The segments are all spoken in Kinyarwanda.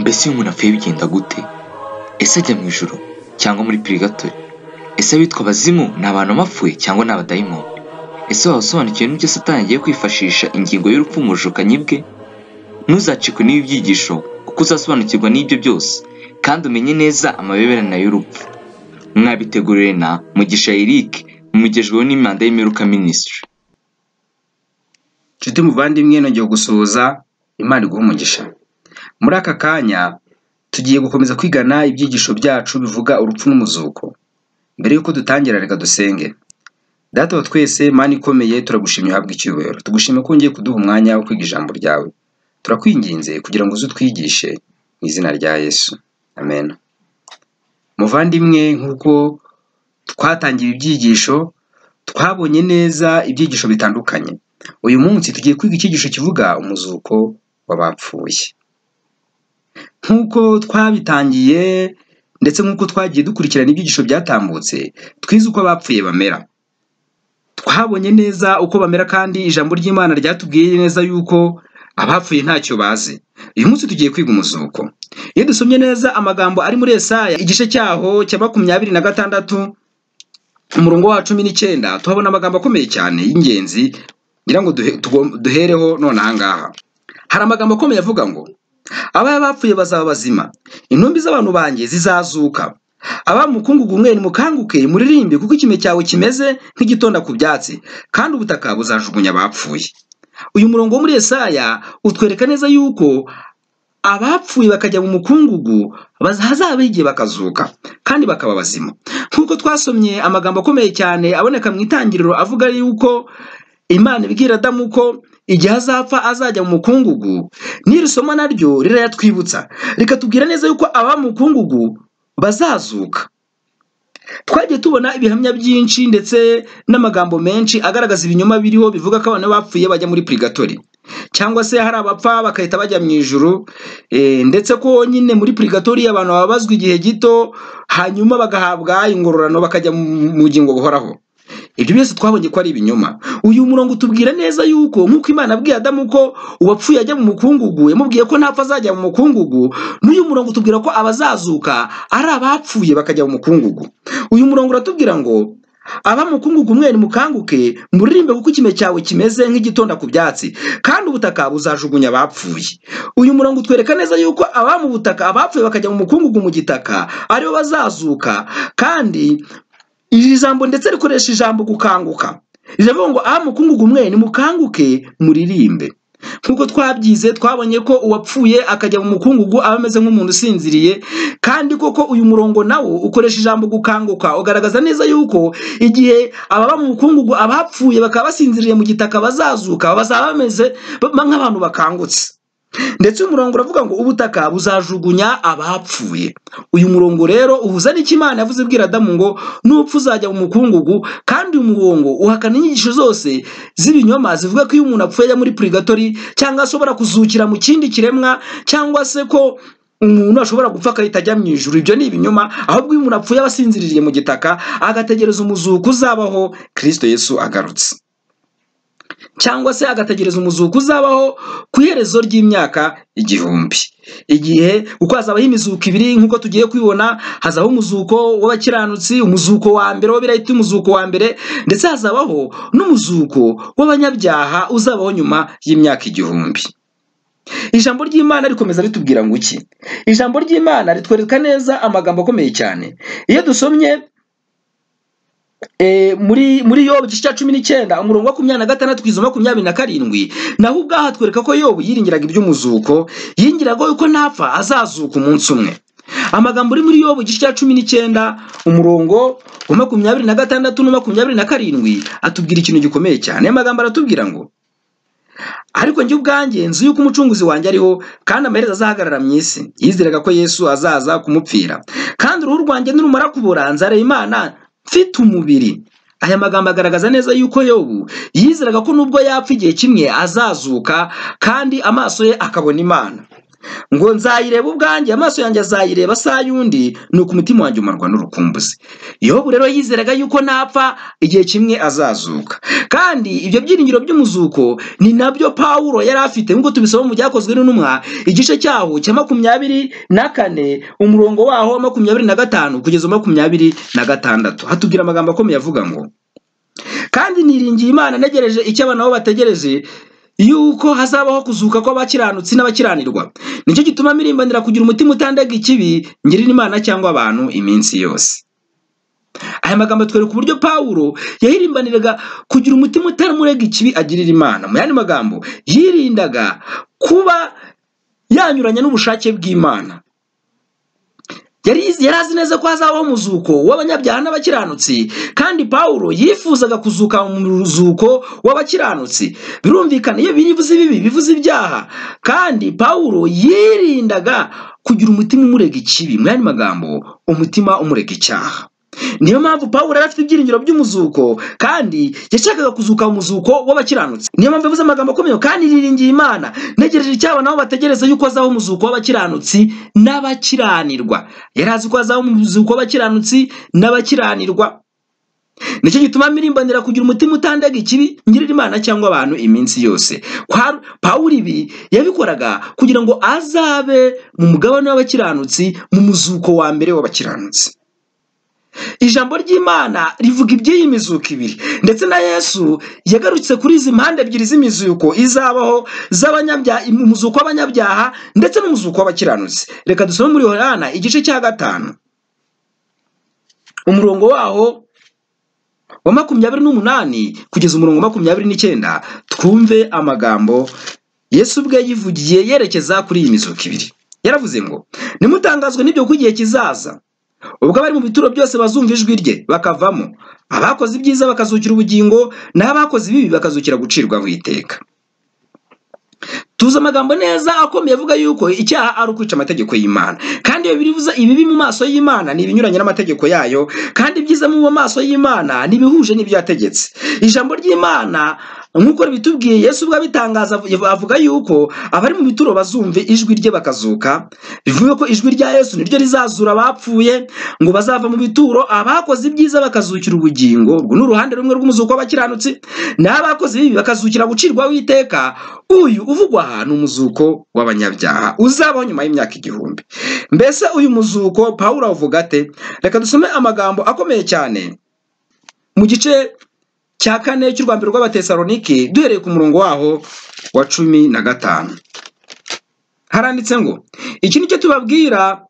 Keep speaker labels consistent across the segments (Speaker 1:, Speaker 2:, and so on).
Speaker 1: mbese iyo umuntu apfuye bigenda gute ese ajya mu ijuru cyangwa muri purigatori ese abitwa abazimu ni abantu bapfuye cyangwa ni abadayimoni ese waba usobanukiwe n'ibyo satani agiye kwifashisha ingingo y'urupfu mu bushukanyi bwe ntuzacikwe n'ibi byigisho kuko uzasobanukirwa n'ibyo byose kandi umenye neza amabeberane y'urupfu mwabiteguriwe na mugisha eric mumugejweho n'imanda y'imperuka minisitiri
Speaker 2: nshuti muvandimwe nongeye gusuhuza imana iguha umugisha muri aka kanya tugiye gukomeza kwigana ibyigisho byacu bivuga urupfu n'umuzuko mbere y'uko dutangira reka dusenge data wa twese mani ikomeye turagushimye uhabwe icyubahiro tugushime ko ngiye kuduha umwanya wo kwiga ijambo ryawe turakwinginze kugira ngo uze utwigishe mu izina rya yesu amen muvandimwe nk'uko twatangiye ibyigisho twabonye neza ibyigisho bitandukanye uyu munsi tugiye kwiga icyigisho kivuga umuzuko w'abapfuye nk'uko twabitangiye ndetse nk'uko twagiye dukurikirana ibyigisho byatambutse twize uko abapfuye bamera twabonye neza uko bamera kandi ijambo ry'imana ryatubwiye neza yuko abapfuye ntacyo bazi uyu munsi tugiye kwiga umuzuko iyo dusomye neza amagambo ari muri esaya igice cyaho cya makumyabiri na gatandatu umurongo wa cumi n'icyenda tuhabona amagambo akomeye cyane y'ingenzi ngira ngo duhereho none ahangaha hari amagambo akomeye avuga ngo ababa bapfuye bazaba bazima intumbi z'abantu banjye zizazuka aba mukungugu umwe mukanguke muririmbe kuko ikime cyawe kimeze nk'igitonda ku byatsi kandi ubutaka buzajugunya abapfuye uyu murongo wo muri esaya utwereka neza yuko abapfuye bakajya mu mukungugu hazaba igihe bakazuka kandi bakaba bazima nk'uko twasomye amagambo akomeye cyane aboneka mu itangiriro avuga yuko imana ibwira adamu ko igihe azapfa azajya mu mukungugu n'iri somo naryo rirayatwibutsa rikatubwira neza yuko aba mu mukungugu bazazuka twagiye tubona ibihamya byinshi ndetse n'amagambo menshi agaragaza ibinyoma biriho bivuga ko abantu bapfuye bajya muri purigatori cyangwa se hari abapfa bagahita bajya mu ijuru ndetse ko nyine muri purigatori abantu babazwa igihe gito hanyuma bagahabwa ingororano bakajya mu bugingo buhoraho ibyo byose twabonye ko ari ibinyoma uyu murongo utubwira neza yuko nk'uko imana abwiye adamu ko uwapfuye ajya mu mukungugu yamubwiye ko ntapfa azajya mu mukungugu n'uyu murongo utubwira ko abazazuka ari abapfuye bakajya mu mukungugu uyu murongo uratubwira ngo aba mukungugu umwe mukanguke muririmbe kuko ikime cyawe kimeze nk'igitonda ku byatsi kandi ubutaka buzajugunya abapfuye uyu murongo utwereka neza yuko aba mu butaka abapfuye bakajya mu mukungugu mu gitaka aribo bazazuka kandi iri jambo ndetse rikoresha ijambo gukanguka riravuga ngo aha mukungugu umwe mukanguke muririmbe nk'uko twabyize twabonye ko uwapfuye akajya mu mukungugu aba ameze nk'umuntu usinziriye kandi koko uyu murongo nawo ukoresha ijambo gukanguka ugaragaza neza yuko igihe ababa mu mukungugu abapfuye bakaba basinziriye mu gitaka bazazuka bazaba bameze nk'abantu bakangutse ndetse uyu murongo uravuga ngo ubutaka buzajugunya abapfuye uyu murongo rero uhuza n'icyo imana yavuze ibwira adamu ngo nupfa uzajya mu mukungugu kandi uyu murongo uhakana inyigisho zose z'ibinyoma zivuga ko iyo umuntu apfuye ajya muri purigatori cyangwa ashobora kuzukira mu kindi kiremwa cyangwa se ko umuntu ashobora gupfa agahita ajya mu ijuru ibyo ni ibinyoma ahubwo iyo umuntu apfuye aba asinziriye mu gitaka agategereza umuzuko uzabaho kirisito yesu agarutse cyangwa se agategereza umuzuko uzabaho ku iherezo ry'imyaka igihumbi igihe kuko hazabaho imizuko ibiri nk'uko tugiye kubibona hazabaho umuzuko w'abakiranutsi umuzuko wa mbere wo birahita umuzuko wa mbere ndetse hazabaho n'umuzuko w'abanyabyaha uzabaho nyuma y'imyaka igihumbi ijambo ry'imana rikomeza ritubwira ngo iki ijambo ry'imana ritwereka neza amagambo akomeye cyane iyo dusomye muri muri yobu igice cya cumi n'icyenda umurongo wa makumyabiri na gatandatu kugeza makumyabiri na karindwi naho ubwaho atwereka ko yobu yiringiraga iby'umuzuko yingiraga yuko ntapfa azazuka umunsi umwe amagambo ari muri yobu igice cya cumi n'icyenda umurongo wa makumyabiri na gatandatu na makumyabiri na karindwi atubwira ikintu gikomeye cyane aya magambo aratubwira ngo ariko njye ubwanjye nzi yuko umucunguzi wanjye ariho kandi amaherezo azahagarara mu isi yizeraga ko yesu azaza kumupfira kandi uruhu rwanjye nirumara kubora nzareba imana mfite umubiri aya magambo agaragaza neza yuko yobu yizeraga ko nubwo yapfa igihe kimwe azazuka kandi amaso ye akabona imana ngo nzayireba ubwanjye amaso yanjye azayireba saa y'undi nuko umutima wanjye umarwa n'urukumbuzi yobu rero yizeraga yuko napfa igihe kimwe azazuka kandi ibyo byiringiro by'umuzuko ni nabyo pawulo yari afite nk'uko tubisoma mu byakozwe n'intumwa igice cyaho cya makumyabiri na kane umurongo waho wa makumyabiri na gatanu kugeza makumyabiri na gatandatu hatubwira amagambo akomeye avuga ngo kandi niringiye imana ntegereje icyo abana bo bategereje yuko hazabaho kuzuka kw'abakiranutsi n'abakiranirwa nicyo gituma mirimbanira kugira umutima utandega ikibi ngirira imana cyangwa abantu iminsi yose aya magambo atwereka uburyo pawulo yahirimbaniraga kugira umutima utamurega ikibi agirira imana mu yandi magambo yirindaga kuba yanyuranya n'ubushake bw'imana yari azi neza ko hazabaho umuzuko w'abanyabyaha n'abakiranutsi kandi pawulo yifuzaga kuzuka mu ruzuko w'abakiranutsi birumvikana iyo bivuze ibibi bivuze ibyaha kandi pawulo yirindaga kugira umutima umurega ikibi mu yandi magambo umutima umurega icyaha niyo mpamvu pawulo yari afite ibyiringiro by'umuzuko kandi yashakaga kuzuka umuzuko w'abakiranutsi niyo mpamvu yavuze amagambo akomeye kandi yiringiye imana ntegereje icyabo nabo bategereza yuko hazaho umuzuko w'abakiranutsi n'abakiranirwa yari azi ko hazaho umuzuko w'abakiranutsi n'abakiranirwa nicyo gituma mirimbanira kugira umutima utandega ikibi ngirira imana cyangwa abantu iminsi yose pawulo ibi yabikoraga kugira ngo azabe mu mugabane w'abakiranutsi mu muzuko wa mbere w'abakiranutsi ijambo ry'imana rivuga iby'iyi mizuko ibiri ndetse na yesu yagarutse kuri izi mpande ebyiri z'imizuko izabaho umuzuko w'abanyabyaha ndetse n'umuzuko w'abakiranutsi reka dusome muri Yohana igice cya gatanu umurongo waho wa makumyabiri n'umunani kugeza umurongo makumyabiri n'icyenda twumve amagambo yesu ubwe yivugiye yerekeza kuri iyi mizuko ibiri yaravuze ngo nimutangazwe n'ibyo ku gihe kizaza ubwo abari mu bituro byose bazumva ijwi rye bakavamo abakoze ibyiza bakazukira ubugingo naho abakoze ibibi bakazukira gucirwaho iteka tuzi amagambo neza akomeye avuga yuko icyaha ari ukwica amategeko y'imana kandi iyo biribuza ibibi mu maso y'imana ni ibinyuranye n'amategeko yayo kandi ibyiza mu maso y'imana ntibihuje n'ibyo yategetse ijambo ry'imana nk'uko bitubwiye yesu ubwo abitangaza avuga yuko abari mu bituro bazumve ijwi rye bakazuka bivuga ko ijwi rya yesu niryo rizazura abapfuye ngo bazava mu bituro abakoze ibyiza bakazukira ubugingo urwo ni uruhande rumwe rw'umuzuko w'abakiranutsi n'abakoze ibibi bakazukira gucirwaho iteka uyu uvugwa aha ni umuzuko w'abanyabyaha uzabaho nyuma y'imyaka igihumbi mbese uyu muzuko pawulo avuga ate reka dusome amagambo akomeye cyane mu gice cya kane cy'u rwanda rw'abatesaronike duhereye ku murongo waho wa cumi na gatanu haranditse ngo iki ni cyo tubabwira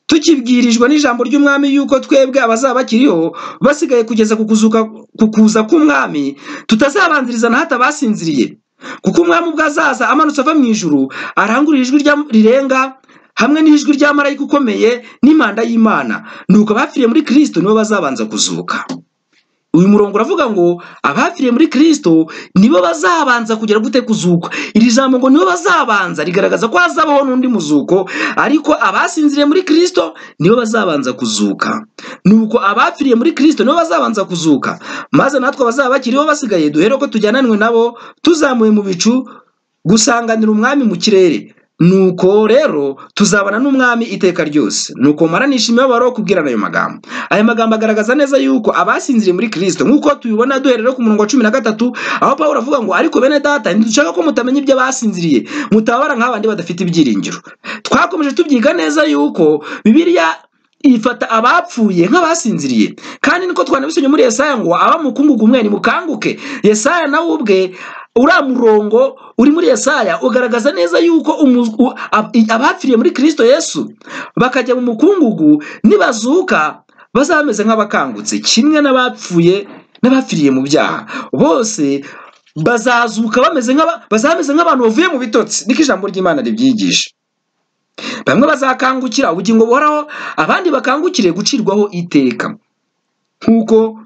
Speaker 2: tukibwirijwe n'ijambo ry'umwami yuko twebwe abazaba bakiriho basigaye kugeza ku kuza k'umwami tutazabanziriza na hato abasinziriye kuko umwami ubwo azaza amanutse ava mu ijuru arangurura ijwi rirenga hamwe n'ijwi rya marayika ukomeye n'impanda y'imana nuko abapfiriye muri kirisito nibo bazabanza kuzuka uyu murongo uravuga ngo abapfiriye muri kirisito nibo bazabanza kugera gute kuzuka iri jambo ngo nibo bazabanza rigaragaza ko hazabaho n'undi muzuko ariko abasinziriye muri kirisito nibo bazabanza kuzuka nuko abapfiriye muri kirisito nibo bazabanza kuzuka maze natwe abazaba bakiriho basigaye duhere ko tujyananwe nabo tuzamuye mu bicu gusanganira umwami mu kirere nuko rero tuzabana n'umwami iteka ryose nuko mara imibabaro kubwirana ayo magambo aya magambo agaragaza neza yuko abasinziriye muri kirisito nk'uko tubibona duherera ku murongo wa cumi na gatatu aho paul avuga ngo ariko bene data ntidushaka ko mutamenya ibyo abasinziriye mutabara nk'abandi badafite ibyiringiro twakomeje tubyiga neza yuko bibiliya ifata abapfuye nk'abasinziriye kandi niko twanabisomye muri yesaya ngo abamukungugu mwe nimukanguke yesaya nawe ubwe uriya murongo uri muri yesaya ugaragaza neza yuko abapfiriye muri kirisito yesu bakajya mu mukungugu nibazuka bazaba bameze nk'abakangutse kimwe n'abapfuye n'abapfiriye mu byaha bose bazazuka bameze nk'abantu bavuye mu bitotsi niko ijambo ry'imana ribyigisha bamwe bazakangukira ubugingo buhoraho abandi bakangukire gucirwaho iteka nk'uko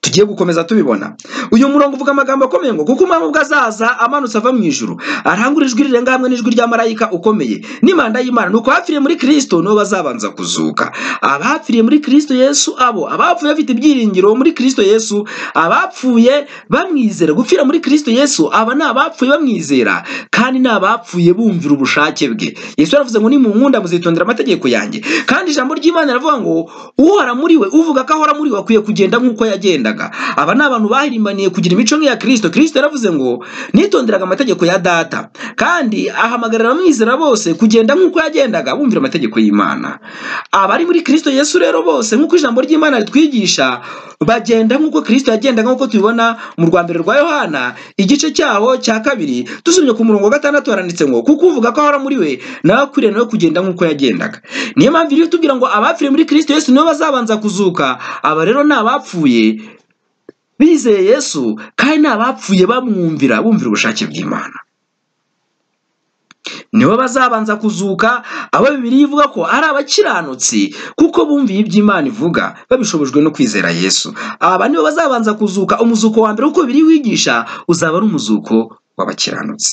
Speaker 2: tugiye gukomeza tubibona uyu murongo uvuga amagambo akomeye ngo kuko umwami ubwo azaza amanutse ava mu ijuru arangura ijwi rirenga hamwe n'ijwi rya marayika ukomeye n'imanda y'imana ni uko abapfiriye muri kirisito nibo bazabanza kuzuka abapfiriye muri kirisito yesu abo abapfuye bafite ibyiringiro muri kirisito yesu abapfuye bamwizera gupfira muri kirisito yesu aba ni abapfuye bamwizera kandi ni abapfuye bumvira ubushake bwe yesu yaravuze ngo nimunkunda muzitondera amategeko yanjye kandi ijambo ry'imana riravuga ngo uhora muri we uvuga ko ahora muri we akwiye kugenda nk'uko yagendaga yagendaga aba ni abantu bahirimbaniye kugira imico nk'iya kirisito kirisito yaravuze ngo nitonderaga amategeko ya data kandi ahamagarira abamwizera bose kugenda nk'uko yagendaga bumvira amategeko y'imana abari muri kirisito yesu rero bose nk'uko ijambo ry'imana ritwigisha bagenda nk'uko kirisito yagendaga nk'uko tubibona mu rwa mbere rwa yohana igice cyaho cya kabiri dusomye ku murongo wa gatandatu haranditse ngo kuko uvuga ko ahora muri we nawe akwiriye nawe kugenda nk'uko yagendaga niyo mpamvu iyo tubwira ngo abapfiriye muri kirisito yesu nibo bazabanza kuzuka aba rero ni abapfuye bizeye yesu kandi ni abapfuye bamwumvira bumvira ubushake bw'imana nibo bazabanza kuzuka abo bibiri ivuga ko ari abakiranutsi kuko bumviye iby'imana ivuga babishobojwe no kwizera yesu aba nibo bazabanza kuzuka umuzuko wa mbere uko bibiri wigisha uzaba ari umuzuko w'abakiranutsi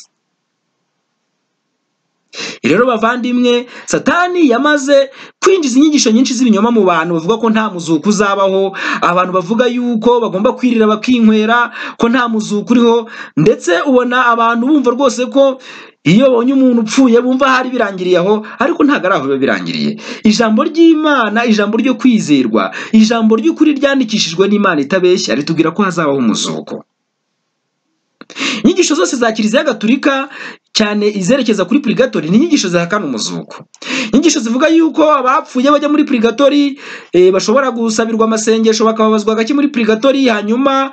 Speaker 2: rero bavandimwe satani yamaze kwinjiza inyigisho nyinshi z'ibinyoma mu bantu bavuga ko nta muzuko uzabaho abantu bavuga yuko bagomba kwirira bakinywera ko nta muzuko uriho ndetse ubona abantu bumva rwose ko iyo babonye umuntu upfuye bumva hari birangiriye aho ariko ntabwo ari aho biba birangiriye ijambo ry'imana ijambo ryo kwizerwa ijambo ry'ukuri ryandikishijwe n'imana itabeshya ritubwira ko hazabaho umuzuko inyigisho zose za kiliziya gatulika cyane izerekeza kuri purigatori ni inyigisho zihakana umuzuko inyigisho zivuga yuko abapfuye bajya muri purigatori bashobora gusabirwa amasengesho bakababazwa gake muri purigatori hanyuma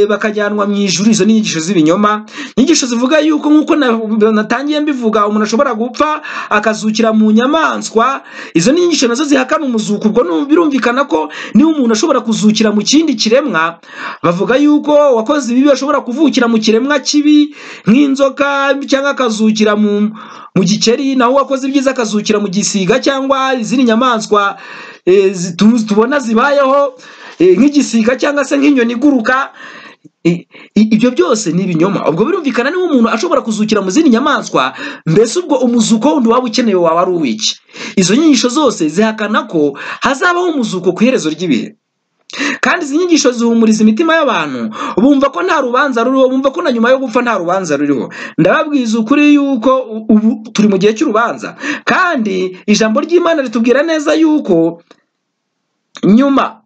Speaker 2: bakajyanwa mu ijuru izo ni inyigisho z'ibinyoma inyigisho zivuga yuko nk'uko natangiye mbivuga umuntu ashobora gupfa akazukira mu nyamaswa izo ni inyigisho nazo zihakana umuzuko ubwo birumvikana ko niba umuntu ashobora kuzukira mu kindi kiremwa bavuga yuko wakoze ibibi ashobora kuvukira mu kiremwa kibi nk'inzoka cyangwa akazukira mu gikeri naho uwakoze ibyiza akazukira mu gisiga cyangwa izindi nyamaswa tubona zibayeho nk'igisiga cyangwa se nk'inyoni iguruka ibyo byose ni ibinyoma ubwo birumvikana niba umuntu ashobora kuzukira mu zindi nyamaswa mbese ubwo umuzuko wundi waba ukenewe waba ari uw'iki izo nyigisho zose zihakana ko hazabaho umuzuko ku iherezo ry'ibihe kandi izi nyigisho zihumuriza imitima y'abantu bumva ko nta rubanza ruriho bumva ko na nyuma yo gupfa nta rubanza ruriho ndababwiza ukuri yuko ubu turi mu gihe cy'urubanza kandi ijambo ry'imana ritubwira neza yuko nyuma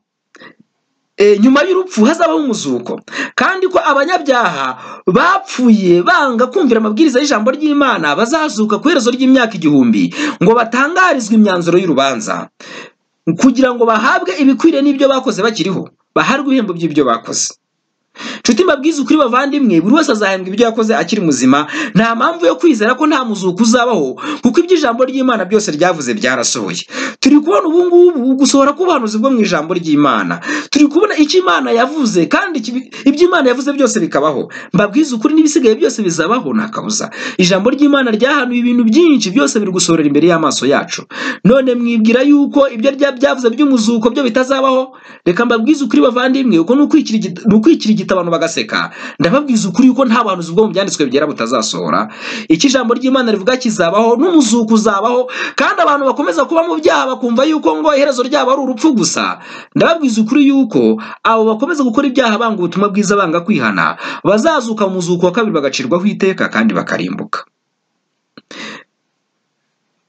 Speaker 2: nyuma y'urupfu hazabaho umuzuko kandi ko abanyabyaha bapfuye banga kumvira amabwiriza y'ijambo ry'imana bazazuka ku iherezo ry'imyaka igihumbi ngo batangarizwe imyanzuro y'urubanza kugira ngo bahabwe ibikwiriye n'ibyo bakoze bakiriho baharwe ibihembo by'ibyo bakoze nshuti mbabwiza ukuri bavandimwe buri wese azahembwa ibyo yakoze akiri muzima nta mpamvu yo kwizera ko nta muzuko uzabaho kuko ibyo ijambo ry'imana byose ryavuze byarasohoye turi kubona ubu ngubu gusohora k'ubuhanuzi bwo mu ijambo ry'imana turi kubona icyo imana yavuze kandi ibyo imana yavuze byose bikabaho mbabwiza ukuri n'ibisigaye byose bizabaho nta kabuza ijambo ry'imana ryahanuye ibintu byinshi byose biri gusohorera imbere y'amaso yacu none mwibwira yuko ibyo byavuze by'umuzuko byo bitazabaho reka mbabwize ukuri bavandimwe uko ni ukwikira igiti abantu bagaseka ndababwiza ukuri yuko nta buhanuzi bwo mu byanditswe byera butazasohora icyo ijambo ry'imana rivuga kizabaho n'umuzuko uzabaho kandi abantu bakomeza kuba mu byaha bakumva yuko ngo iherezo ryabo ari urupfu gusa ndababwiza ukuri yuko abo bakomeza gukora ibyaha banga ubutumwa bwiza banga kwihana bazazuka mu muzuko wa kabiri bagacirwaho iteka kandi bakarimbuka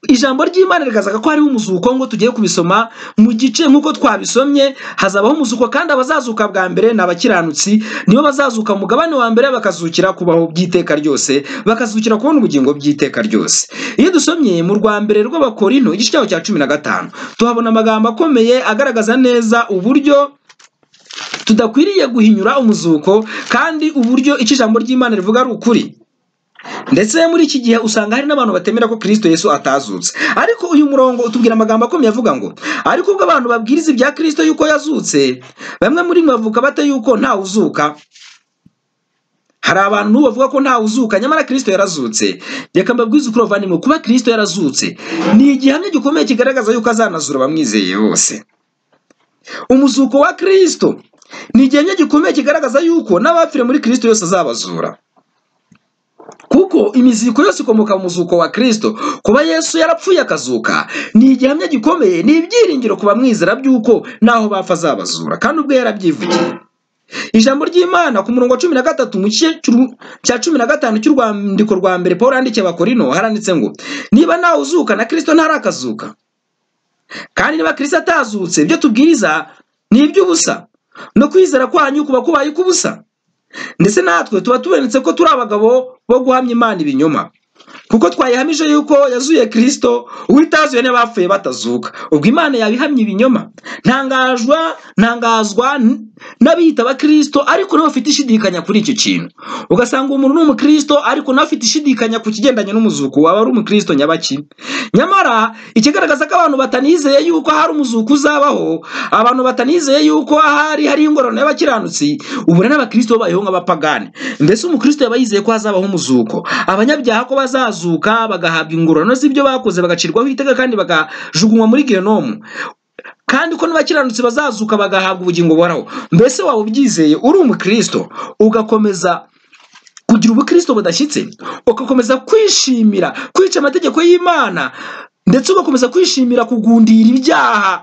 Speaker 2: ijambo ry'imana rigaragaza ko hariho umuzuko ngo tugiye kubisoma mu gice nk'uko twabisomye hazabaho umuzuko kandi abazazuka bwa mbere ni abakiranutsi nibo bazazuka mu mugabane wa mbere bakazukira kubaho by'iteka ryose bakazukira kubona ubugingo by'iteka ryose iyo dusomye mu rwa mbere rw'abakorino igice cyaho cya cumi na gatanu tuhabona amagambo akomeye agaragaza neza uburyo tudakwiriye guhinyura umuzuko kandi uburyo icyo ijambo ry'imana rivuga ari ukuri ndetse muri iki gihe usanga hari n'abantu batemera ko kirisito yesu atazutse ariko uyu murongo utubwira amagambo akomeye avuga ngo ariko ubwo abantu babwiriza ibya kirisito yuko yazutse bamwe muri mwe bavuga bate yuko ntawe uzuka hari abantu bavuga ko ntawe uzuka nyamara kirisito yarazutse reka mbabwize ukuri bavandimwe kuba kirisito yarazutse ni igihamya gikomeye kigaragaza yuko azanazura abamwizeye bose umuzuko wa kirisito ni igihamya gikomeye kigaragaza yuko n'abapfire muri kirisito yose azabazura kuko imizuko yose ikomoka mu muzuko wa kirisito kuba yesu yarapfuye akazuka ni igihamya gikomeye ni ibyiringiro ku bamwizera by'uko naho bapfa azabazura kandi ubwo yarabyivugiye ijambo ry'imana ku murongo wa cumi na gatatu mu gice cy'uru- cya cumi na gatanu cy'urwandiko rwa mbere paul yandikiye abakorino haranditse ngo niba nawe uzuka na kirisito ntarakazuka kandi niba kirisito atazutse ibyo tubwiriza ni iby'ubusa no kwizera kwanyu kuba kubaye uk'ubusa ndetse natwe tuba tubonetse ko turi abagabo bo guhamya imana ibinyoma kuko twayihamije yuko yazuye kirisito uwo itazuye n'abapfuye batazuka ubwo imana yabihamye ibinyoma ntangazwa ntangazwa n- n'abiyita abakirisito ariko niba bafite ishidikanya kuri icyo kintu ugasanga umuntu ni umukirisito ariko nawe afite ishidikanya ku kigendanye n'umuzuko waba ari umukirisito nyabaki nyamara ikigaragaza ko abantu batanizeye yuko hari umuzuko uzabaho abantu batanizeye yuko ahari hari ingororano y'abakiranutsi ubu rero abakirisito babayeho nk'abapagani mbese umukirisito yaba yizeye ko hazabaho umuzuko abanyabyaha ko bazazuka bagahabwa ingororano z'ibyo bakoze bagacirwaho iteka kandi bakajugunywa muri genomu kandi ko n'abakiranutsi bazazuka bagahabwa ubugingo buhoraho mbese waba ubyizeye uri umukirisito ugakomeza kugira ubukristo budashyitse ugakomeza kwishimira kwica amategeko y'imana ndetse ugakomeza kwishimira kugundira ibyaha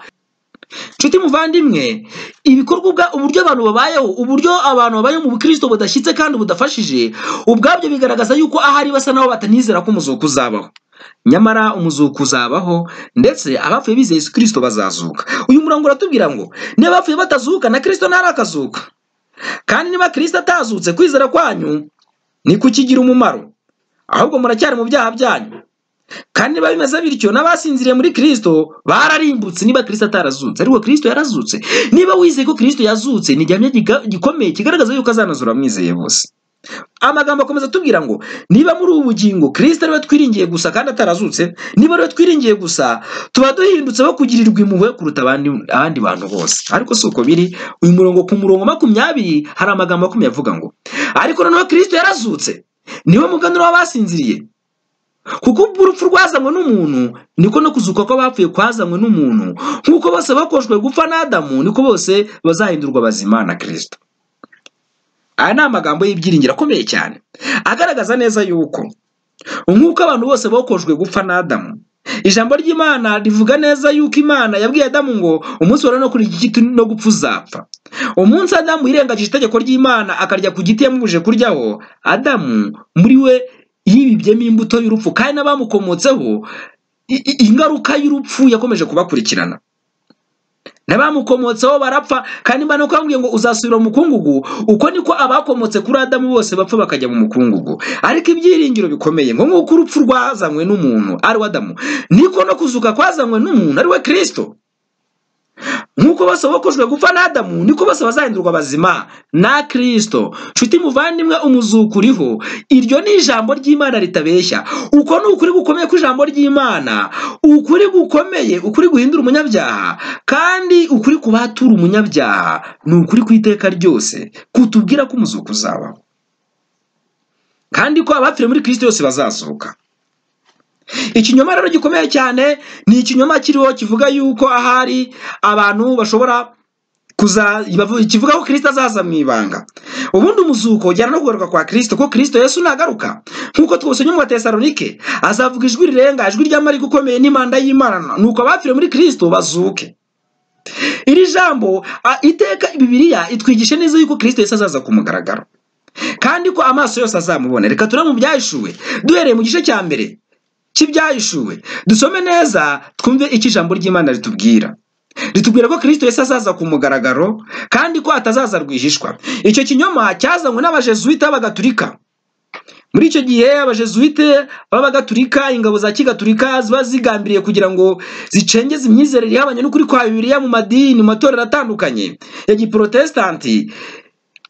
Speaker 2: nshuti muvandimwe ibikorwa ubwa- uburyo abantu babayeho uburyo abantu babayeho mu bukristo budashyitse kandi budafashije ubwabyo bigaragaza yuko ahari basa n'aho batanizera ko umuzuko uzabaho nyamara umuzuko uzabaho ndetse abapfuye bizeye yesu kirisito bazazuka uyu murongo uratubwira ngo niba abapfuye batazuka na kirisito ntarakazuka kandi niba kirisito atazutse kwizera kwanyu ni kukigira umumaro ahubwo muracyari mu byaha byanyu kandi niba bimeze bityo n'abasinziriye muri kirisito bararimbutse niba kirisito atarazutse ariko kirisito yarazutse niba wizeye ko kirisito yazutse ni igihamya giga- gikomeye kigaragaza yuko azanazura abamwizeye bose amagambo akomeza atubwira ngo niba muri ubu bugingo kirisito ariwe twiringiye gusa kandi atarazutse niba ariwe twiringiye gusa tuba duhindutse bo kugirirwa impuhwe kuruta abandi, abandi bantu bose ariko si uko biri uyu murongo ku murongo makumyabiri hari amagambo makumyabiri avuga ngo ariko noneho kirisito yarazutse niwe muganura w'abasinziriye kuko ubwo urupfu rwazanywe n'umuntu niko no kuzuka kw'abapfuye kwazanywe n'umuntu nk'uko bose bakoshwe gupfa n'adamu niko bose bazahindurwa bazima na kirisito aya ni amagambo y'ibyiringiro akomeye cyane agaragaza neza yuko nk'uko abantu bose bokoshwe gupfa n'adamu ijambo ry'imana rivuga neza yuko imana yabwiye adamu ngo umunsi wari no kuri iki giti no gupfa uzapfa umunsi adamu yirengagije itegeko ry'imana akarya ku giti yamubujije kuryaho adamu muri we yibibyemo imbuto y'urupfu kandi n'abamukomotseho i- i- ingaruka y'urupfu yakomeje kubakurikirana n'abamukomotseho barapfa kandi imana uko yambwiye ngo uzasubira mu mukungugu uko niko abakomotse kuri adamu bose bapfa bakajya mu mukungugu ariko ibyiringiro bikomeye ngo nk'uko urupfu rwazanywe n'umuntu ari we adamu niko no kuzuka kwazanywe n'umuntu ari we kirisito nk'uko bose bokoshwe gupfa n'adamu niko bose bazahindurwa bazima na kirisito nshuti muvandimwe umuzuko uriho iryo ni ijambo ry'imana ritabeshya uko ni ukuri gukomeye kw'ijambo ry'imana ukuri gukomeye ukuri guhindura umunyabyaha kandi ukuri ku batura umunyabyaha ni ukuri ku iteka ryose kutubwira ko umuzuko uzabaho kandi ko abapfire muri kirisito yose bazazuka ikinyoma rero gikomeye cyane ni ikinyoma kiriho kivuga yuko ahari abantu bashobora kuza bavu- kivuga ko kirisito azaza mu ibanga ubundi umuzuko ujyana no kugaruka kwa kirisito ko kirisito yesu nagaruka nk'uko twasomye mu batesalonike azavuga ijwi rirenga ijwi ry'amarika ukomeye n'impanda y'imana nuko abapfire muri kirisito bazuke iri jambo a- iteka bibiliya itwigisha neza yuko kirisito yesu azaza ku mugaragaro kandi ko amaso yose azamubona reka turebe mu byahishuwe duhereye mu gice cya mbere cy'ibyahishuwe dusome neza twumve icyo ijambo ry'imana ritubwira ritubwira ko kirisito yesu azaza ku mugaragaro kandi ko atazaza rwihishwa icyo kinyoma cyazanywe n'abajesuwite b'abagatulika muri icyo gihe abajesuwite b'abagatulika ingabo za kigatulika ziba zigambiriye kugira ngo zicengeze imyizerere ihabanye n'ukuri kwa bibiliya mu madini mu matorero atandukanye ya giprotesitanti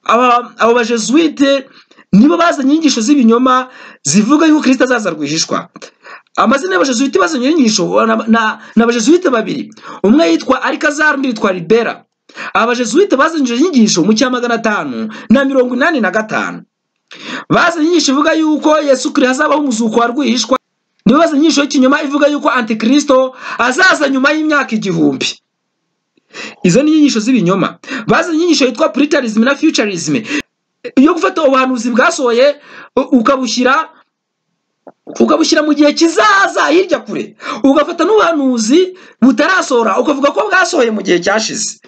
Speaker 2: aba abo bajesuwite nibo bazanye inyigisho z'ibinyoma zivuga yuko kirisito azaza rwihishwa amazina y'abajesuwite bazanye inyigisho na- na- ni abajesuwite babiri umwe yitwa arikazari undi yitwa ribera abajesuwite bazanye izo nyigisho mu cya magana atanu na mirongo inani na gatanu bazanye inyigisho ivuga yuko yesu kiri hazabaho umuzuko wa rwihishwa nibo bazanye inyigisho y'ikinyoma ivuga yuko antikirisito azaza nyuma y'imyaka igihumbi izo ni inyigisho z'ibinyoma bazanye inyigisho yitwa puritarizm na fiyucarizm iyo gufata ubuhanuzi bwasohoye u- ukabushyira ukabushyira mu gihe kizaza hirya kure ugafata n'ubuhanuzi butarasohora ukavuga ko bwasohoye mu gihe cyashize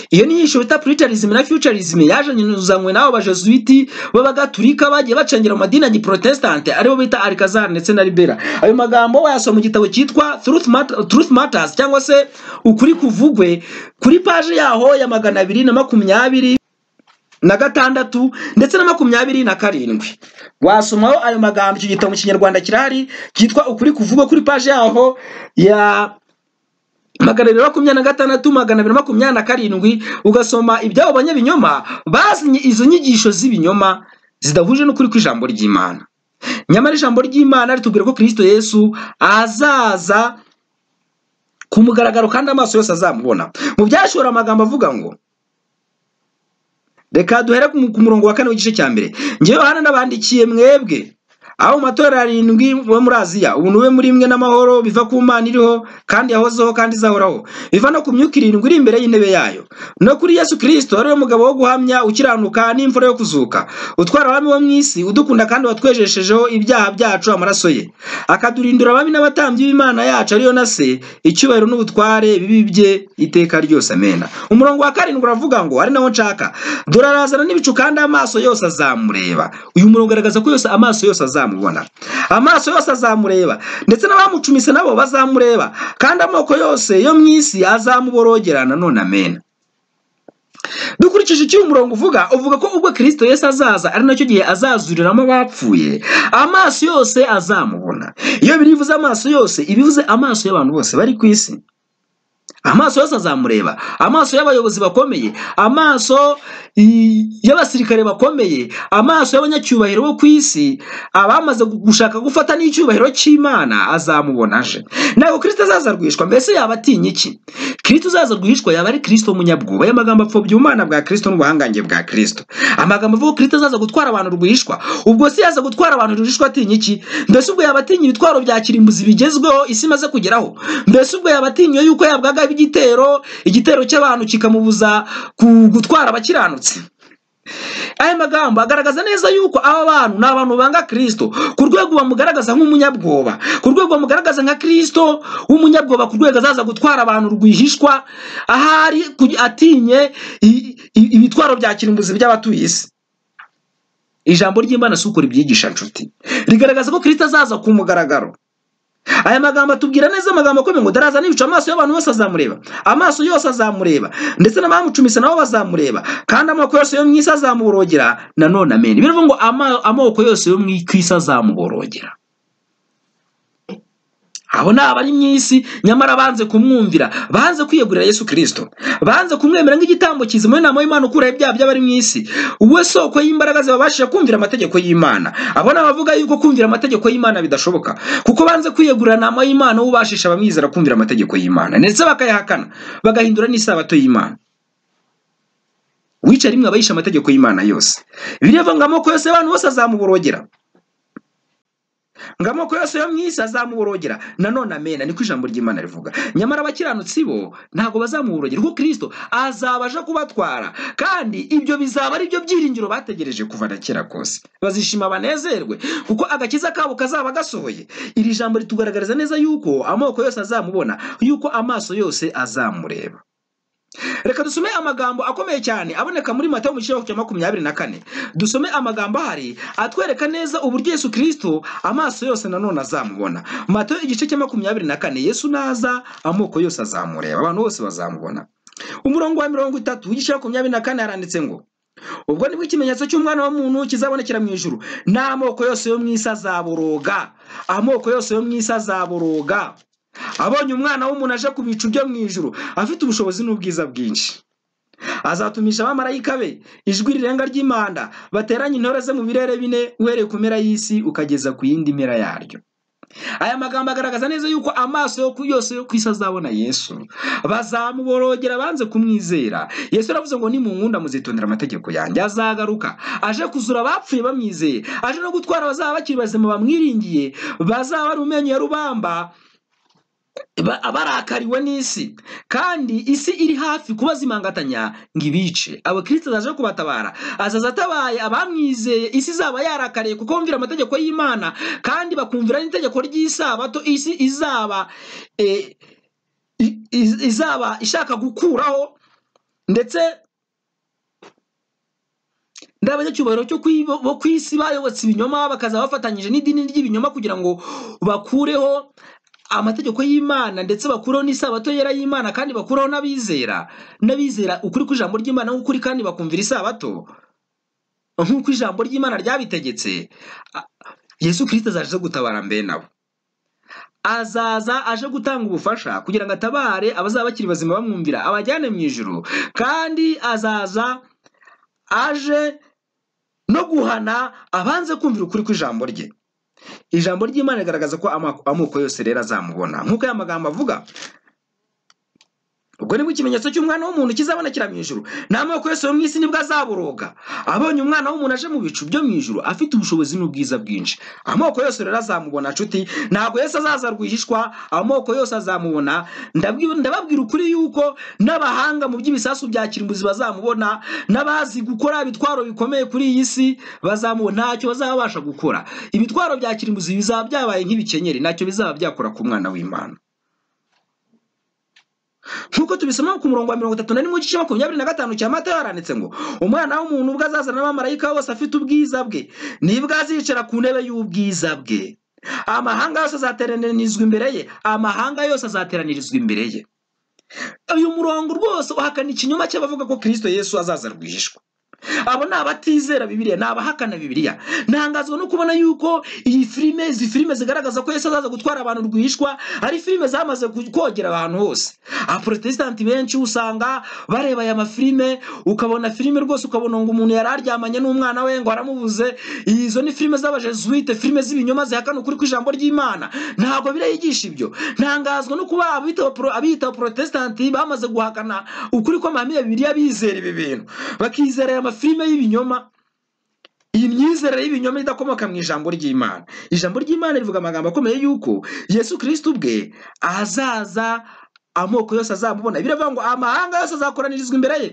Speaker 2: iyo ni inyigisho bita puritarizm na fiyucarizm yajanyuzanywe n'abo bajesuiti b'abagatulika bagiye bacangira mu madini ya giprotestante aribo bita alikazari ndetse na libera ayo magambo wayasoma mu gitabo cyitwa Truth Mat- truth matters cyangwa se ukuri kuvugwe kuri paji yaho ya magana abiri na makumyabiri na gatandatu ndetse na makumyabiri na karindwi wasomaho ayo magambo icyo gitabo mu kinyarwanda kirahari cyitwa ukuri kuvugwa kuri paji yaho ya magana abiri makumyabiri na gatandatu magana abiri makumyabiri na karindwi ugasoma iby'abo banyabinyoma bazinye izo nyigisho z'ibinyoma zidahuje n'ukuri kw'ijambo ry'imana nyamara ijambo ry'imana ritubwira ko kirisito yesu azaza ku mugaragaro kandi amaso yose azamubona mu byashora amagambo avuga ngo reka duhere ku mu- ku murongo wa kane w'igice cya mbere ngewe hano nabandikiye mwebwe aho mu matorero arindwi bo muri aziya ubu nube muri mwe n'amahoro biva ku mana iriho kandi yahozeho kandi izahoraho biva no ku myuka irindwi iri imbere y'intebe yayo no kuri yesu kirisito ari we mugabo wo guhamya ukiranuka n'imvura yo kuzuka utwara abami bo mu isi udukunda kandi watwejeshejeho ibyaha byacu amaraso ye akadurindura abami n'abatambyi b'imana yacu ariyo na se icyubahiro n'ubutware ibibi bye iteka ryose amena umurongo wa karindwi uravuga ngo ari nawo nshaka durarazana n'ibicu kandi amaso yose azamureba uyu murongo ugaragaza ko yose amaso yose azamubona amaso yose azamureba ndetse n'abamucumise nabo bazamureba kandi amoko yose yo mu isi azamuborogerana none amena dukurikije icyo uyu murongo uvuga uvuga ko ubwo kirisito yesu azaza ari nacyo gihe azazuriramo abapfuye amaso yose azamubona iyo biriya ivuze amaso yose iba ivuze amaso y'abantu bose bari ku isi amaso yose azamureba amaso y'abayobozi bakomeye amaso i- y'abasirikare bakomeye amaso y'abanyacyubahiro bo ku isi abamaze gu- gushaka gufata n'icyubahiro cy'imana azamubona aje ntabwo kirisito azaza rwihishwa mbese yaba atinya iki kirisito uzaza rwihishwa yaba ari kirisito munyabwoba aya magambo apfobya ubumana bwa kirisito n'ubuhangange bwa kirisito amagambo avuga ko kirisito azaza gutwara abantu rwihishwa ubwo se yaza gutwara abantu rwihishwa atinya iki mbese ubwo yaba atinya ibitwaro bya kirimbuzi bigezweho isi imaze kugeraho mbese ubwo yaba atinya yuko yabwagaho igitero igitero cy'abantu kikamubuza ku- gutwara abakiranutsi aya magambo agaragaza neza yuko aba bantu ni abantu banga kirisito ku rwego bamugaragaza nk'umunyabwoba ku rwego bamugaragaza nka kirisito w'umunyabwoba ku rwego azaza gutwara abantu rwihishwa ahari kugi- atinye i- i- ibitwaro bya kirimbuzi by'abatuye isi ijambo ry'imana si uko ribyigisha nshuti rigaragaza ko kirisito azaza ku mugaragaro aya magambo atubwira neza amagambo akomeye ngo daraza n'ibicu amaso y'abantu bose azamureba amaso yose azamureba ndetse n'abamucumise nabo bazamureba kandi amoko yose yo mu isi azamuborogera nanone amena bivuga ngo ama- amoko yose yo mu isi azamuborogera abo ni abari mu isi nyamara banze kumwumvira banze kwiyegurira yesu kirisito banze kumwemera nk'igitambo kizima inama y'imana ukuraho ibyaha by'abari mu isi we soko y'imbaraga zibabashije kumvira amategeko y'imana abo ni abavuga yuko kumvira amategeko y'imana bidashoboka kuko banze kwiyegurira nama y'imana w'ubashisha abamwizera kumvira amategeko y'imana ndetse bakayahakana bagahindura n'isabato y'imana wica rimwe abayisha amategeko y'imana yose birevuga ngo amoko yose y'abantu bose azamuborogera ngo amoko yose yo mu isi azamuborogera nanone amena niko ijambo ry'imana rivuga nyamara abakiranutsi bo ntabwo bazamuborogera kuko kirisito azabaje kubatwara kandi ibyo bizaba ari byo byiringiro bategereje kuva na kera kose bazishima banezerwe kuko agakiza kabo kazaba gasohoye iri jambo ritugaragariza neza yuko amoko yose azamubona yuko amaso yose azamureba reka dusome amagambo akomeye cyane aboneka muri matayo mu gice cya makumyabiri na kane dusome amagambo ahari atwereka neza uburyo yesu kirisito amaso yose nanone azamubona matayo igice cya makumyabiri na kane yesu naza amoko yose azamureba abantu bose bazamubona umurongo wa mirongo itatu w'igice cya makumyabiri na kane haranditse ngo ubwo nibwo ikimenyetso cy'umwana w'umuntu kizabonekera mu ijuru n'amoko yose yo mu isi azaboroga amoko yose yo mu isi azaboroga abonye umwana w'umuntu aje ku bicu byo mu ijuru afite ubushobozi n'ubwiza bwinshi azatumisha abamarayika be ijwi rirenga ry'imanda bateranye intore ze mu birere bine uhereye ku mpera y'isi ukageza ku yindi mpera yaryo aya magambo agaragaza neza yuko amaso yo ku- yose yo ku isi azabona yesu bazamuborogera banze kumwizera yesu yaravuze ngo nimunkunda muzitondera amategeko yanjye azagaruka aje kuzura abapfuye bamwizeye aje no gutwara abazaba bakiri bazima bamwiringiye bazaba ari umenyo ya rubamba ba- abarakariwe n'isi kandi isi iri hafi kubazimangatanya ngo ibice abo kirisito azaje kubatabara azaza atabaye abamwizeye isi izaba yarakariye kuko bumvira amategeko y'imana kandi bakumvira n'itegeko ry'isabato isi izaba eh, i- i- izaba ishaka gukuraho ndetse n'abanyacyubahiro cyo ku i- bo ku isi bayobotse ibinyoma bakaza bafatanyije n'idini ry'ibinyoma kugira ngo bakureho amategeko y'imana ndetse bakureho n'isabato yera y'imana kandi bakureho n'abizera n'abizera ukuri kw'ijambo ry'imana nk'ukuri kandi bakumvira isabato nk'uko ijambo ry'imana ryabitegetse a- yesu kirisito azaje gutabara mbe nabo azaza aje gutanga ubufasha kugira ngo atabare abazaba bakiri bazima bamwumvira abajyane mu ijuru kandi azaza aje no guhana abanze kumvira ukuri kw'ijambo rye ijambo ry'imana rigaragaza ko ama- amoko yose rero azamubona nk'uko aya magambo avuga ubwo nibwo ikimenyetso cy'umwana w'umuntu kizabonekera mu ijuru n'amoko yose yo mu isi nibwo azaboroga abonye umwana w'umuntu aje mu bicu byo mu ijuru afite ubushobozi n'ubwiza bwinshi amoko yose rero azamubona nshuti ntabwo yesu azaza rwihishwa amoko yose azamubona Ndabwi- ndababwira ukuri yuko n'abahanga mu by'ibisasu bya kirimbuzi bazamubona n'abazi gukora ibitwaro bikomeye kuri iyi si bazamubona ntacyo bazaba babasha gukora ibitwaro bya kirimbuzi bizaba byabaye nk'ibikenyeri ntacyo bizaba byakora ku mwana w'imana nk'uko tubisoma ku murongo wa mirongo itatu na rimwe igice makumyabiri na gatanu cya matayo haranditse ngo umwana w'umuntu ubwo azazana n'abamarayika bose afite ubwiza bwe nibwo azicara ku ntebe y'ubwiza bwe amahanga yose azateranirizwa imbere ye amahanga yose azateranirizwa imbere ye uyu murongo rwose uhakana ikinyoma cy'abavuga ko kirisito yesu azaza rwihishwa abo ni abatizera bibiliya ni abahakana bibiliya ntangazwa no kubona yuko iyi filime izi filime zigaragaza ko yesu azaza gutwara abantu rwihishwa ari filime zamaze ku- kogera abantu hose aporotesitanti benshi usanga bareba aya mafilime ukabona filime rwose ukabona ngo umuntu yari aryamanye n'umwana we ngo aramubuze izo ni filime z'abajesuite filime z'ibinyoma zihakana ukuri kw'ijambo ry'imana ntabwo biriya yigisha ibyo ntangazwa no kuba abita abapro- abiyita abaporotesitanti bamaze guhakana ukuri kw'amahame ya bibiliya bizera ibi bintu bakizera aya mafilime y'ibinyoma iyi myizerere y'ibinyoma idakomoka mu ijambo ry'imana ijambo ry'imana rivuga amagambo akomeye yuko yesu kirisito ubwe azaza amoko yose azamubona biravuga ngo amahanga yose azakoranirizwa imbere ye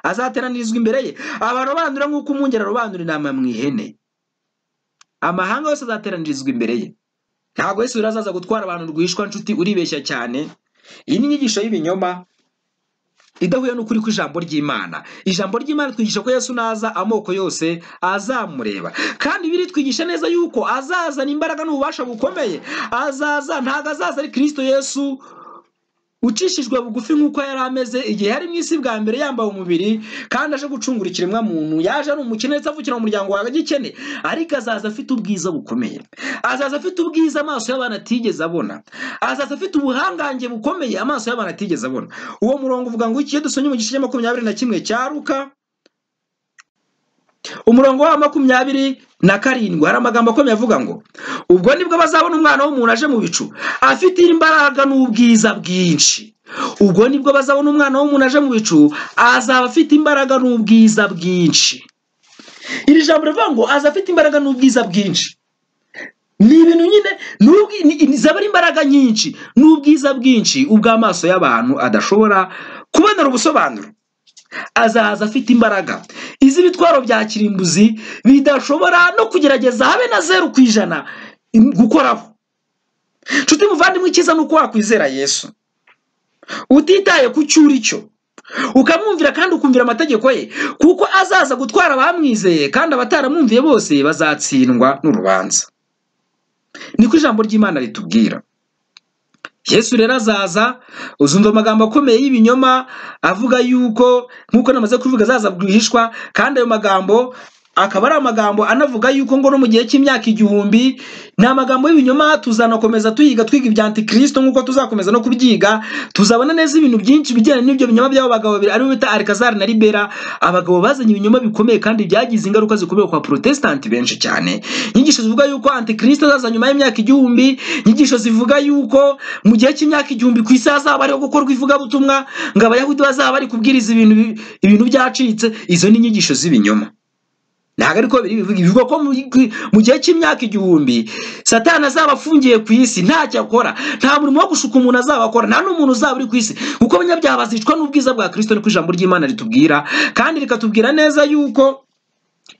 Speaker 2: azateranirizwa imbere ye abarobanura nk'uko umwungeri arobanura intama mu ihene amahanga yose azateranirizwa imbere ye ntabwo yesu rero azaza gutwara abantu rwihishwa nshuti uribeshya cyane iyi ni inyigisho y'ibinyoma idahuye n'ukuri kw'ijambo ry'imana ijambo ry'imana twigisha ko yesu naza amoko yose azamureba kandi biri twigisha neza yuko azazana imbaraga n'ububasha bukomeye azaza ntabwo azaza ari kirisito yesu ucishijwe bugufi nk'uko yari ameze igihe yari mu isi bwa mbere yambaye umubiri kandi aje gucungura ikiremwa muntu yaje ari umukene ndetse avukira mu muryango wa gikene ariko azaza afite ubwiza bukomeye azaza afite ubwiza amaso y'abantu atigeze abona azaza afite ubuhangange bukomeye amaso y'abantu atigeze abona uwo murongo uvuga ngo iki iyo dusomye mu gice cya makumyabiri na kimwe cya ruka umurongo wa makumyabiri na karindwi hari amagambo akomeye avuga ngo ubwo nibwo bazabona umwana w'umuntu aje mu bicu afite imbaraga n'ubwiza bwinshi ubwo nibwo bazabona umwana w'umuntu aje mu bicu azaba afite imbaraga n'ubwiza bwinshi iri jambo rivuga ngo aza afite imbaraga n'ubwiza bwinshi ni ibintu nyine ni ubwi- ni- ni- zaba ari imbaraga nyinshi n'ubwiza bwinshi ubw'amaso y'abantu adashobora kubonera ubusobanuro azaza afite imbaraga iz'ibitwaro bya kirimbuzi bidashobora no kugerageza habe na zeru ku ijana im- gukoraho nshuti muvandimwe icyiza ni uko wakwizera yesu utitaye ku cyo uri cyo ukamwumvira kandi ukumvira amategeko ye kuko azaza gutwara abamwizeye kandi abataramwumviye bose bazatsindwa n'urubanza niko ijambo ry'imana ritubwira yesu rero azaza uzumva amagambo akomeye y'ibinyoma avuga yuko nk'uko namaze kuvuga azaza rwihishwa kandi ayo magambo akaba ari amagambo anavuga yuko ngo no mu gihe cy'imyaka igihumbi ni amagambo y'ibinyoma tuzanakomeza tuyiga twiga ibya antikirisito nk'uko tuzakomeza no kubyiga tuzabona neza ibintu byinshi bijyanye n'ibyo binyoma by'abo bagabo babiri aribo bita alikazari na libera abagabo bazanye ibinyoma bikomeye kandi byagize ingaruka zikomeye kwa porotesitanti benshi cyane inyigisho zivuga yuko antikirisito azaza nyuma y'imyaka igihumbi inyigisho zivuga yuko mu gihe cy'imyaka igihumbi ku isi hazaba hariho gukorwa ivugabutumwa ngo abayahudi bazaba bari kubwiriza ibintu bi- ibintu byacitse izo ni inyigisho z'ibinyoma ntabwo ariko bibiri bivuga bivuga ko mu- mu gihe cy'imyaka igihumbi satani azaba afungiye ku isi ntacyo akora nta murimo wo gushuka umuntu azaba akora nta n'umuntu uzaba uri ku isi kuko abanyabyaha bazicwa n'ubwiza bwa kirisito niko ijambo ry'imana ritubwira kandi rikatubwira neza yuko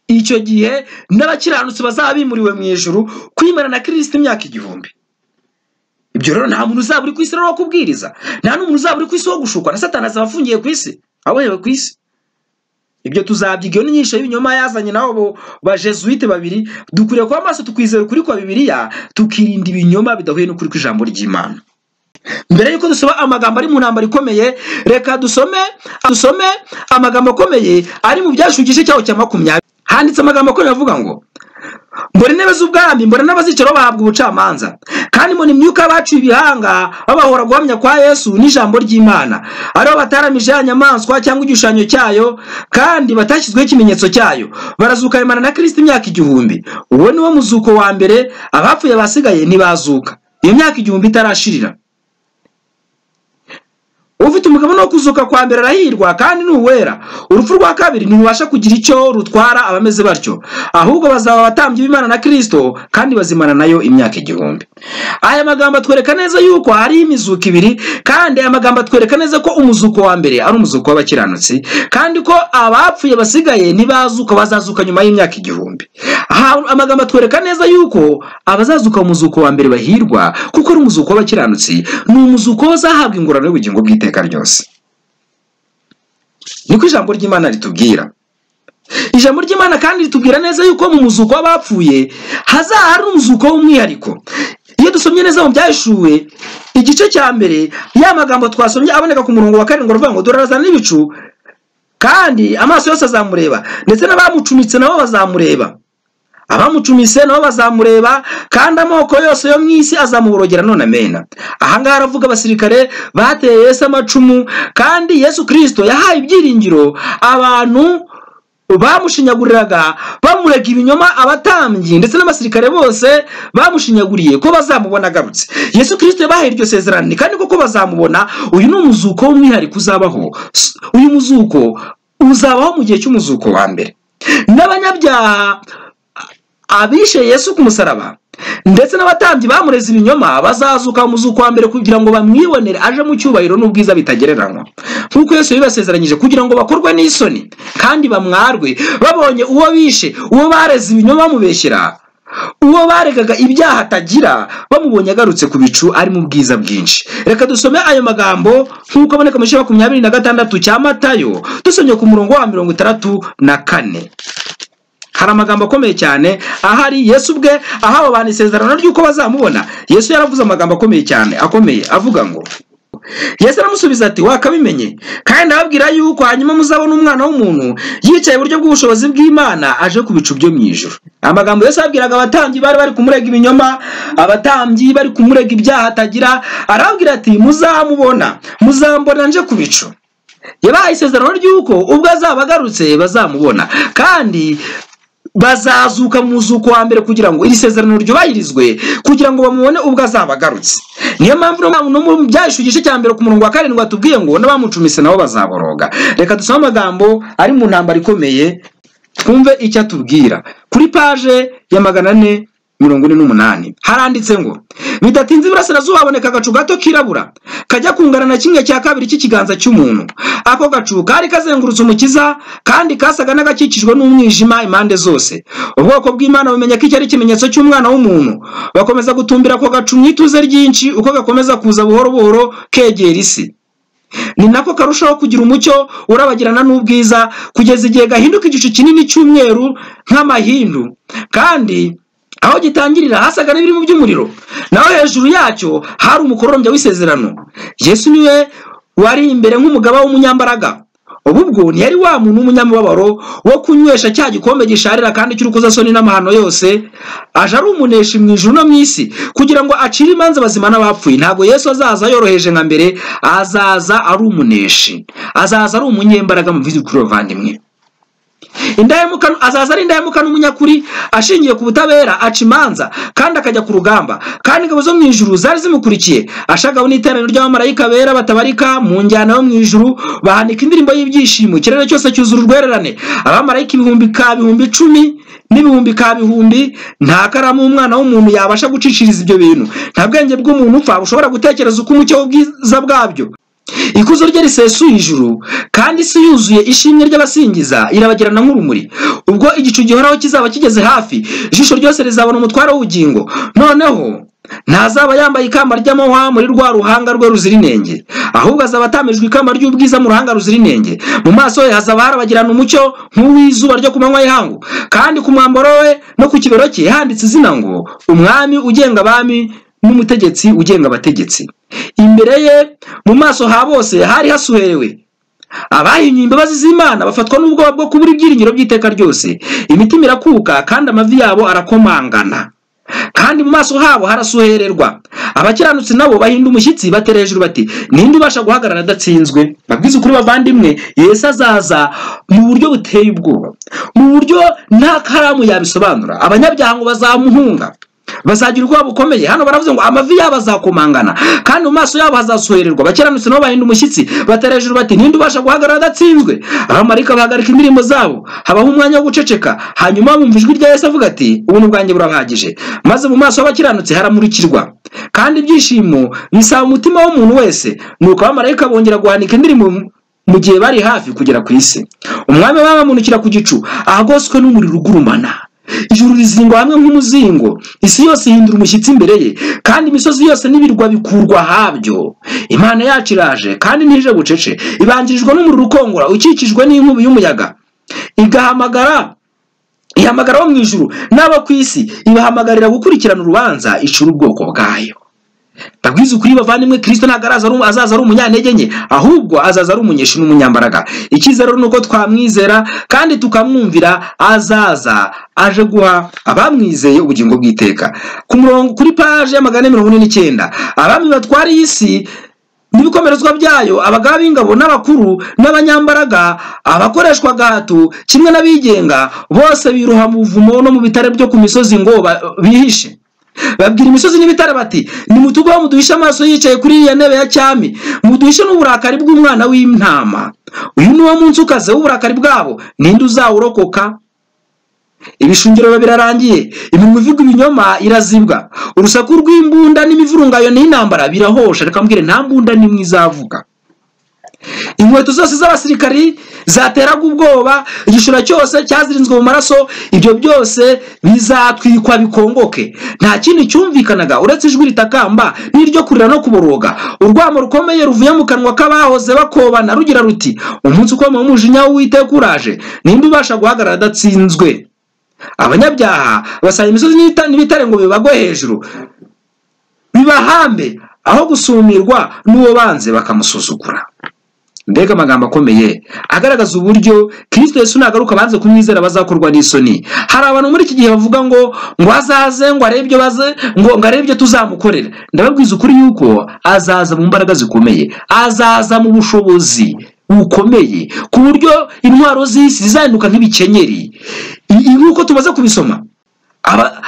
Speaker 2: icyo gihe n'abakiranutsi bazaba bimuriwe mu ijuru kwimana na kirisito imyaka igihumbi ibyo rero nta muntu uzaba uri ku isi rero wo kubwiriza nta n'umuntu uzaba uri ku isi wo gushukwa na satani azaba afungiye ku isi abohewe ku isi ibyo tuzabyiga iyo ni inyigisho y'ibinyoma yazanye nabo bajesuite babiri dukwiriye kuba amaso tukwizera ukuri kwa bibiliya tukirinda ibinyoma bidahuye n'ukuri kw'ijambo ry'imana mbere y'uko dusoma amagambo ari mu ntambaro ikomeye reka dusome dusome amagambo akomeye ari mu byashu igice cyaho cya makumyabiri handitse amagambo akomeye avuga ngo mbona intebe z'ubwami mbona n'abazicaro bahabwa ubucamanza kandi mbona imyuka y'abaciye ibihanga babahora guhamya kwa yesu n'ijambo ry'imana aribo bataramije ya nyamaswa cyangwa igishushanyo cyayo kandi batashyizweho ikimenyetso cyayo barazuka bimana na kirisita imyaka igihumbi uwo ni wo muzuko wa mbere abapfuye basigaye ntibazuka iyo myaka igihumbi itarashirira ufite umugabane wo kuzuka kwa mbere arahirwa kandi ni uwera urupfu rwa kabiri ntibubasha kugira icyo rutwara abameze batyo ahubwo bazaba abatambyi b'imana na kirisito kandi bazimana nayo imyaka igihumbi aya magambo atwereka neza yuko hariho imizuko ibiri kandi aya magambo atwereka neza ko umuzuko wa mbere ari umuzuko w'abakiranutsi kandi ko abapfuye basigaye ntibazuka bazazuka nyuma y'imyaka igihumbi aha amagambo atwereka neza yuko abazazuka mu muzuko wa mbere bahirwa kuko ari umuzuko w'abakiranutsi ni umuzuko bazahabwa ingororano y'ubugingo bw'iteka ryose niko ijambo ry'imana ritubwira ijambo ry'imana kandi ritubwira neza yuko mu muzuko w'abapfuye hazaba hari umuzuko w'umwihariko iyo dusomye neza mu byahishuwe igice cya mbere ya magambo twasomye aboneka ku murongo wa karindwi aravuga ngo durarazana n'ibicu kandi amaso yose azamureba ndetse n'abamucumitse nabo bazamureba abamucumise nabo bazamureba kandi amoko yose yo mu isi azamuborogera none amena ahangaha aravuga abasirikare bateye yesu amacumu kandi yesu kirisito yahaye ibyiringiro abantu bamushinyaguriraga bamurega ibinyoma abatambyi ndetse n'abasirikare bose bamushinyaguriye ko bazamubona agarutse yesu kirisito yabahaye iryo sezerano kandi koko bazamubona uyu ni umuzuko w'umwihariko uzabaho S- uyu muzuko uzabaho mu gihe cy'umuzuko wa mbere n'abanyabyaha abishe yesu ku musaraba ndetse n'abatambyi bamureze ibinyoma bazazuka mu zuko wa mbere kugira ngo bamwibonere aje mu cyubahiro n'ubwiza bitagereranywa nk'uko yesu yabibasezeranyije kugira ngo bakorwe n'isoni kandi bamwarwe babonye uwo bishe uwo bareze ibinyoma bamubeshyera uwo baregaga ibyaha atagira bamubonye agarutse ku bicu ari mu bwiza bwinshi reka dusome ayo magambo nk'uko aboneka mu gice makumyabiri na gatandatu cya matayo dusomye ku murongo wa mirongo itandatu na kane hari amagambo akomeye cyane ahari yesu ubwe ahawe abantu isezerano ry'uko bazamubona yesu yaravuze amagambo akomeye cyane akomeye avuga ngo yesu aramusubiza ati wakabimenye kandi ndababwira yuko hanyuma muzabona umwana w'umuntu yicaye iburyo bw'ubushobozi bw'imana aje ku bicu byo mu ijuru amagambo yesu yabwiraga abatambyi bari bari kumurega ibinyoma abatambyi bari kumurega ibyaha atagira arababwira ati muzamubona muzambona nje ku bicu yabahaye isezerano ry'uko ubwo azaba agarutse bazamubona kandi bazazuka mu muzuko wa mbere kugira ngo iri sezerano ryubahirizwe kugira ngo bamubone ubwo azaba agarutse niyo mpamvu no no mu byahishe igice cya mbere ku murongo wa karindwi watubwiye ngo n'abamucumise nabo bazaboroga reka dusome amagambo ari mu ntambaro ikomeye twumve icyo atubwira kuri paje ya magana ane mirongo ine n'umunani haranditse ngo bidatinze iburasirazuba haboneka agacu gato kirabura kajya kungana na kimwe cya kabiri cy'ikiganza cy'umuntu ako gacu kari kazengurutse umukiza kandi kasaga n'agakikijwe n'umwijima impande zose ubwoko bw'imana bumenya ko icyo ari ikimenyetso cy'umwana w'umuntu bakomeza gutumbira ako gacu mu ituze ryinshi uko gakomeza kuza buhoro buhoro kegera isi ni nako karushaho kugira umucyo urabagirana n'ubwiza kugeza igihe gahinduka igicu kinini cy'umweru nk'amahindu kandi aho gitangirira hasaga n'ibiri mu by'umuriro naho hejuru yacyo hari umukororombya w'isezerano yesu niwe wari imbere nk'umugaba w'umunyambaraga ubu ubwo ntiyari wa muntu w'umunyamubabaro wo kunywesha cya gikombe gisharira kandi cy'urukozasoni n'amahano yose aje ari umuneshi mu ijuru no mu isi kugira ngo acire imanza bazima n'abapfuye ntabwo yesu azaza yoroheje nka mbere azaza ari umuneshi azaza ari umunyembaraga mu by'ukuri bavandimwe indahemuka azaza ari indahemuka n'umunyakuri ashingiye ku butabera aca imanza kandi akajya ku rugamba kandi ingabo zo mu ijuru zari zimukurikiye ashagawe n'iteraniro ry'abamarayika bera batabarika mu njyana yo mu ijuru bahanika indirimbo y'ibyishimo ikirere cyose cyuzura urwererane abamarayika ibihumbi ka bihumbi icumi n'ibihumbi ka bihumbi nta karamu umwana w'umuntu yabasha guciciriza ibyo bintu nta bwenge bw'umuntu upfa bushobora gutekereza uko umucyo w'ubwiza bwabyo ikuzo rye risesuye ijuru kandi isi yuzuye ishimwe ry'abasingiza irabagirana nk'urumuri ubwo igicu gihoraho kizaba kigeze hafi ijisho ryose rizabona umutwaro w'ubugingo noneho ntazaba yambaye ikamba ry'amahwa muri rwa ruhanga rwe ruzira inenge ahubwo azaba atamijwe ikamba ry'ubwiza mu ruhanga ruzira inenge mu maso he hazaba harabagirana umucyo nk'uw'izuba ryo ku manywa y'ihangu kandi ku mwambaro we no ku kibero cye handitse izina ngo umwami ugenga abami n'umutegetsi ugenga abategetsi imbere ye mu maso ha bose hari hasuherewe abahinyuye imbabazi z'imana bafatwa n'ubwoba bwo kubura ibyiringiro by'iteka ryose imitima irakuka kandi amavi yabo arakomangana kandi mu maso habo harasuhererwa abakiranutsi nabo bahinda umushyitsi batera hejuru bati ninde ubasha guhagarara adatsinzwe babwize ukuri bavandimwe yesu azaza mu buryo buteye ubwoba mu buryo nta karamu yabisobanura abanyabyaha ngo bazamuhunga bazagira ubwoba bukomeye hano baravuze ngo amavi yabo azakomangana kandi mu maso yabo hazasohererwa abakiranutsi nabo bahinda umushyitsi batera hejuru bati ninde ubasha guhagarara adatsinzwe abamarika bahagarika indirimbo zabo habaho umwanya wo guceceka hanyuma bumva ijwi rya yesu avuga ati ubuntu bwanjye burahagije maze mu maso y'abakiranutsi haramurikirwa kandi ibyishimo bisaba umutima w'umuntu wese nuko abamarayika bongera guhanika indirimbo mu gihe bari hafi kugera ku isi umwami babamunukira ku gicu ahagoswe n'umuriro ugurumana ijuru rizingwa hamwe nk'umuzingo isi yose ihindura umushyitsi imbere ye kandi imisozi yose n'ibirwa bikurwa habyo imana yacu iraje kandi ntije bucece ibangirijwe n'umuriro ukongora ukikijwe n'inkubi y'umuyaga igahamagara ihamagara wo mu ijuru n'abo ku isi ibahamagarira gukurikirana urubanza icura ubwoko bwayo ndabwiza ukuri bavandimwe kirisito ntabwo azaza ari umunyantege nke ahubwo azaza ari umunyeshi n'umunyambaraga icyizere ni uko twamwizera kandi tukamwumvira azaza aje guha abamwizeye ubugingo bw'iteka ku murongo kuri paje ya magana ane mirongo ine n'icyenda abami batwara iyi si n'ibikomerezwa byayo abagaba b'ingabo n'abakuru n'abanyambaraga abakoreshwa gahato kimwe n'abigenga bose biruha mu buvumo no mu bitare byo ku misozi ngo bihishe babwira imisozi n'ibitare bati nimutugwaho muduhishe amaso yicaye kuri iriya ntebe ya cyami muduhishe n'uburakari bw'umwana w'intama uyu ni wo munsi ukaze w'uburakari bwabo ninde uzawurokoka ibishungiro birarangiye iminwa ivuga ibinyoma irazibwa urusaku rw'imbunda n'imivurungayo n'intambara birahosha reka mbwire nta mbunda n'imwe izavuga inkweto zose z'abasirikari zateraga ubwoba igishura cyose cyazirinzwe mu maraso ibyo byose bizatwikwa bikongoke nta kindi cyumvikanaga uretse ijwi ritakamba n'iryo kurira no kuboroga urwamo rukomeye ruvuye mu kanwa k'abahoze bakobana rugira ruti umunsi ukomeye umujinya w'uwiteka uraje ninde ubasha guhagarara adatsinzwe abanyabyaha basaba imisozi n'ibitare ngo bibagwe hejuru bibahambe aho gusumirwa n'uwo banze bakamusuzugura mbega amagambo akomeye agaragaza uburyo kirisito yesu nagaruka banze kumwizera bazakorwa n'isoni hari abantu muri iki gihe bavuga ngo ngo azaze ngo arebe ibyo baze ngo ngo arebe ibyo tuzamukorera ndababwiza ukuri yuko azaza mu mbaraga zikomeye azaza mu bushobozi bukomeye ku buryo intwaro z'isi zizahinduka nk'ibikenyeri nk'uko tumaze kubisoma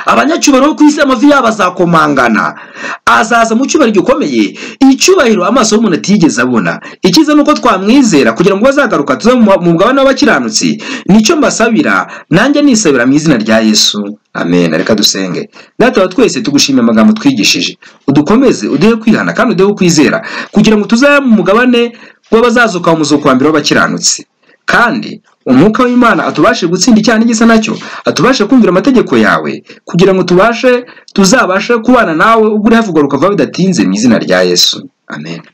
Speaker 2: abanyacyubahiro bo ku isi amavi yabo azakomangana azaza mu cyubahiro gikomeye icyubahiro amaso y'umuntu atigeze abona ikiza ni uko twamwizera kugira ngo bazagaruka tuze mu mugabane w'abakiranutsi nicyo mbasabira nanjye nisabira mu izina rya yesu amen reka dusenge datawa twese tugushimiye amagambo twigishije udukomeze uduhe kwihana kandi uduhe kwizera kugira ngo tuzabe mu mugabane w'abazazuka mu muzuko wa mbere w'abakiranutsi kandi umwuka w'imana atubashe gutsinda icyaha n'igisa nacyo atubashe kumvira amategeko yawe kugira ngo tubashe tuzabashe kubana nawe ugura havugwa rukava bidatinze mu izina rya yesu amen